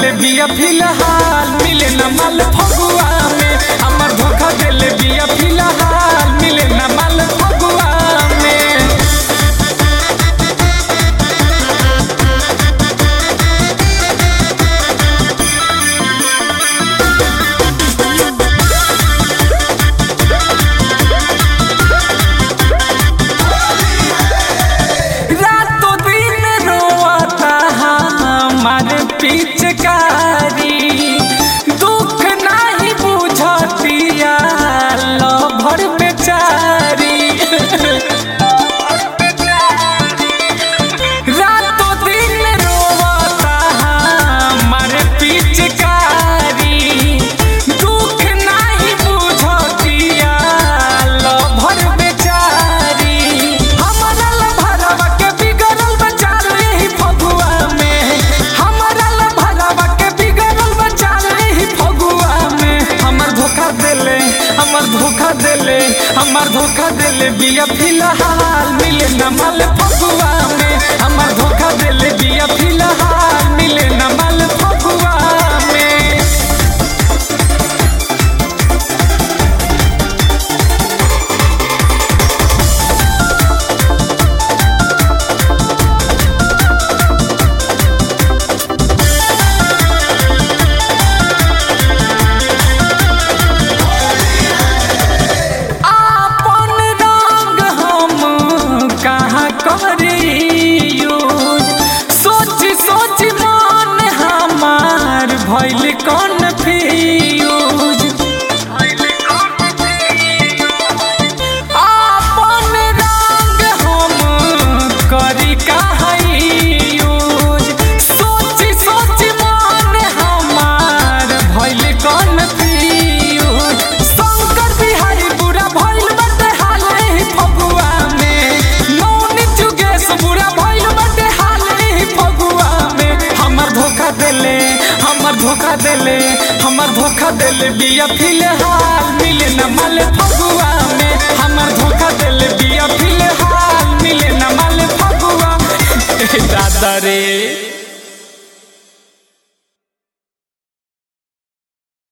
देले बिया फिलहाल मिले न माल फगुआ में हमर धोखा देले बिया फिलहाल मिले न माल फगुआ में रातों दिन रोता हमारे पिचकारी दुख नहीं बुझतिया लभर बेचारी रातों दिन रोता हमारे पिचकारी दुख नहीं बुझतिया लभर बेचारी हमारा लभरवा के बिगड़ल बचाल ही फगुआ में हमारा लभरवा के बिगड़ल बचाल ही फगुआ में हमर धोखा देले हमर धोखा देले हमर धोखा देले बिया फिलहाल मिले न माल फगुआ में हमर धोखा देले बिया फिलहाल मिले न माल फगुआ में आपन रंग हम कहाँ करियो सोच सोच मन हमार भइल कन्फ्यूज आपन रंग हम करी कहाँ यूज सोच सोच मन हमार भइल कन्फ्यूज शंकर बिहारी बुरा भइल बाटे हाले ही फगुआ में मौनी जुगेश बुरा भइल बाटे हाले ही फगुआ में हमर धोखा देले हमर धोखा देले हमर धोखा देले बिया फिलहाल मिले न माल फगुआ में हमर धोखा देले बिया फिलहाल मिले न माल फगुआ दादा रे